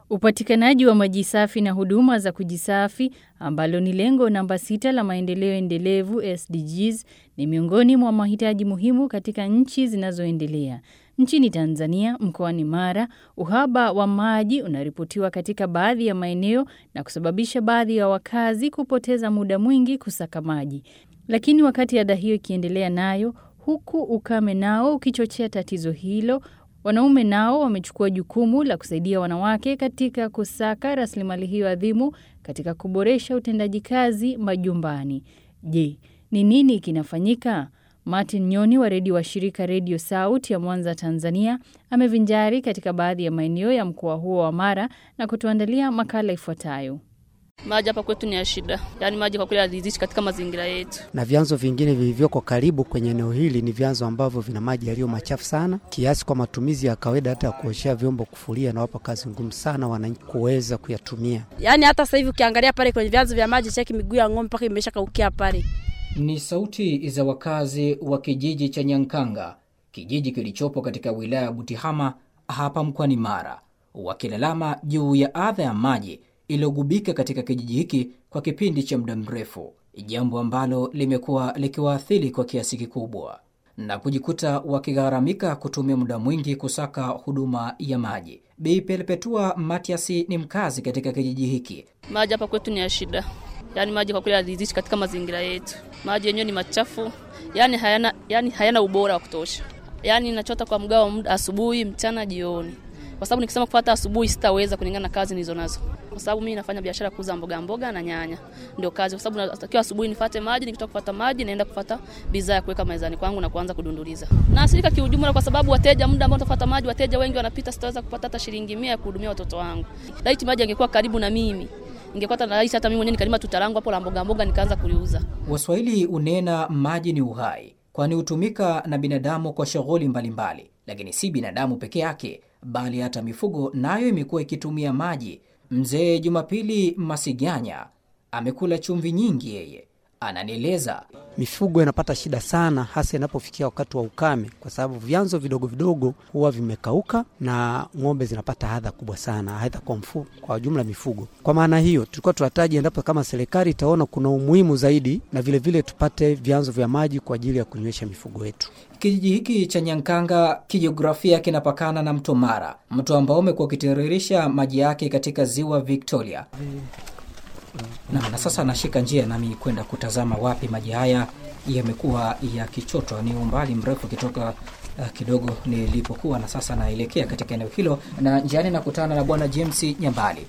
Upatikanaji wa maji safi na huduma za kujisafi ambalo ni lengo namba sita la maendeleo endelevu SDGs ni miongoni mwa mahitaji muhimu katika nchi zinazoendelea. Nchini Tanzania, mkoani Mara, uhaba wa maji unaripotiwa katika baadhi ya maeneo na kusababisha baadhi ya wakazi kupoteza muda mwingi kusaka maji. Lakini wakati ada hiyo ikiendelea nayo, huku ukame nao ukichochea tatizo hilo, wanaume nao wamechukua jukumu la kusaidia wanawake katika kusaka rasilimali hiyo adhimu katika kuboresha utendaji kazi majumbani. Je, ni nini kinafanyika? Martin Nyoni wa redio wa shirika Redio Sauti ya Mwanza, Tanzania, amevinjari katika baadhi ya maeneo ya mkoa huo wa Mara na kutuandalia makala ifuatayo. Maji hapa kwetu ni ya shida, yaani maji kwa kweli hazizishi katika mazingira yetu. Na vyanzo vingine vilivyoko karibu kwenye eneo hili ni vyanzo ambavyo vina maji yaliyo machafu sana kiasi kwa matumizi ya kawaida, hata ya kuoshea vyombo, kufulia, na wapa kazi ngumu sana wananchi kuweza kuyatumia. Yaani hata sasa hivi ukiangalia pale kwenye vyanzo vya maji, cheki miguu ya ng'ombe mpaka imesha kaukia pale. Ni sauti za wakazi wa kijiji cha Nyankanga, kijiji kilichopo katika wilaya ya Butihama hapa mkoani Mara, wakilalama juu ya adha ya maji iliyogubika katika kijiji hiki kwa kipindi cha muda mrefu, jambo ambalo limekuwa likiwaathiri kwa kiasi kikubwa na kujikuta wakigharamika kutumia muda mwingi kusaka huduma ya maji. Bi Perpetua Matiasi ni mkazi katika kijiji hiki. Maji hapa kwetu ni ya shida, yaani maji kwa kweli hazizishi katika mazingira yetu. Maji yenyewe ni machafu, yaani hayana, yaani hayana ubora wa kutosha. Yaani nachota kwa mgao muda asubuhi, mchana, jioni kwa sababu nikisema kupata asubuhi sitaweza kulingana na kazi nilizo nazo, kwa sababu mimi nafanya biashara kuuza mboga mboga na nyanya, ndio kazi. Kwa sababu natakiwa asubuhi nifate maji, nikitoka kupata maji naenda kupata bidhaa ya kuweka mezani kwangu na kuanza kudunduliza. Na asirika kiujumla, kwa sababu wateja, muda ambao nitafuata maji, wateja wengi wanapita, sitaweza kupata hata shilingi 100 ya kuhudumia watoto wangu. Laiti maji angekuwa karibu na mimi ningepata na rahisi, hata mimi mwenyewe nikalima tutalangu hapo la mboga mboga nikaanza kuliuza. Waswahili unena maji ni uhai, kwani hutumika na binadamu kwa shughuli mbalimbali, lakini si binadamu peke yake bali hata mifugo nayo imekuwa ikitumia maji. Mzee Jumapili Masiganya amekula chumvi nyingi, yeye ananieleza. Mifugo inapata shida sana, hasa inapofikia wakati wa ukame, kwa sababu vyanzo vidogo vidogo huwa vimekauka na ng'ombe zinapata adha kubwa sana, aidha kwa mfu, kwa jumla mifugo. Kwa maana hiyo, tulikuwa tunahitaji endapo kama serikali itaona kuna umuhimu zaidi, na vilevile vile tupate vyanzo vya maji kwa ajili ya kunywesha mifugo yetu. Kijiji hiki cha Nyankanga kijiografia kinapakana na mto Mara, mto ambao umekuwa ukitiririsha maji yake katika ziwa Victoria. Na, na sasa nashika njia nami kwenda kutazama wapi maji haya yamekuwa yakichotwa. Ni umbali mrefu kitoka uh, kidogo nilipokuwa, na sasa naelekea katika eneo hilo, na njiani nakutana na bwana James Nyambali.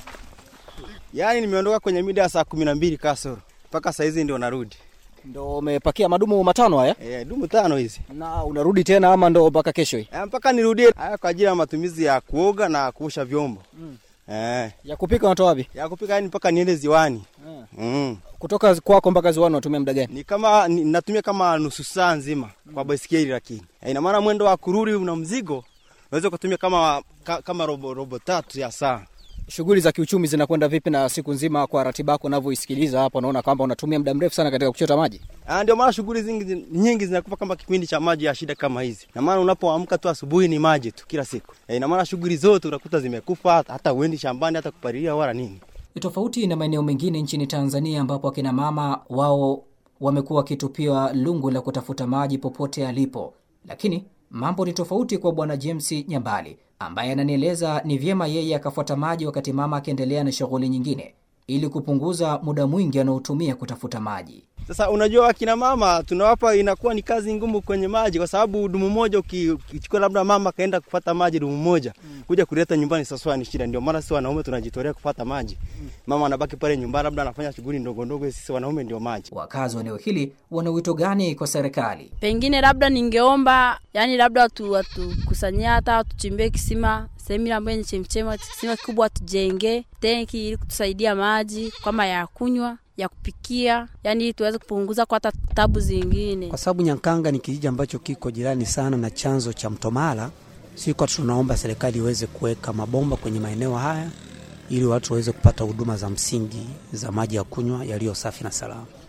Yaani nimeondoka kwenye mida ya saa kumi na mbili kasoro mpaka saa hizi ndio narudi. Ndo umepakia madumu matano haya? E, dumu tano hizi. Na unarudi tena ama ndo mpaka kesho hii? E, mpaka nirudie haya kwa ajili ya matumizi ya kuoga na kuosha vyombo. Mm. Eh. Ya kupika unatoa wapi? Ya kupika yani mpaka niende ziwani. Eh. Mm. Kutoka kwako mpaka ziwani unatumia muda gani? Ni kama ni, natumia kama nusu saa nzima mm. kwa baisikeli lakini. E, ina maana mwendo wa kurudi una mzigo unaweza kutumia kama ka, kama robo, robo tatu ya saa. Shughuli za kiuchumi zinakwenda vipi na siku nzima kwa ratiba yako unavyoisikiliza hapo naona kwamba unatumia muda mrefu sana katika kuchota maji? Ah, ndio maana shughuli zingi nyingi zinakupa kama kipindi cha maji ya shida kama hizi. Na maana unapoamka tu asubuhi ni maji tu kila siku. E, ina maana shughuli zote unakuta zimekufa hata uendi shambani hata kupalilia wala nini. Tofauti na maeneo mengine nchini Tanzania ambapo akina mama wao wamekuwa wakitupiwa lungu la kutafuta maji popote alipo. Lakini mambo ni tofauti kwa bwana James Nyambali ambaye ananieleza ni vyema yeye akafuata maji wakati mama akiendelea na shughuli nyingine ili kupunguza muda mwingi anaotumia kutafuta maji. Sasa unajua, akina mama tunawapa, inakuwa ni kazi ngumu kwenye maji, kwa sababu dumu moja ukichukua, labda mama kaenda kupata maji dumu moja mm. kuja kuleta nyumbani, sasa ni shida. Ndio maana sisi wanaume tunajitolea kupata maji mm. mama anabaki pale nyumbani, labda anafanya shughuli ndogo ndogo, sisi wanaume ndio maji. Wakazi wa eneo hili wana wito gani kwa serikali? Pengine labda ningeomba, yani labda watu watukusanyia hata watuchimbie kisima sehemu ambayo ni chemchema, kisima kikubwa tujenge tenki ili kutusaidia maji kama ya kunywa ya kupikia, yani ili tuweze kupunguza kwa hata tabu zingine, kwa sababu Nyankanga ni kijiji ambacho kiko jirani sana na chanzo cha mto Mara. Siko tunaomba serikali iweze kuweka mabomba kwenye maeneo haya ili watu waweze kupata huduma za msingi za maji ya kunywa yaliyo safi na salama.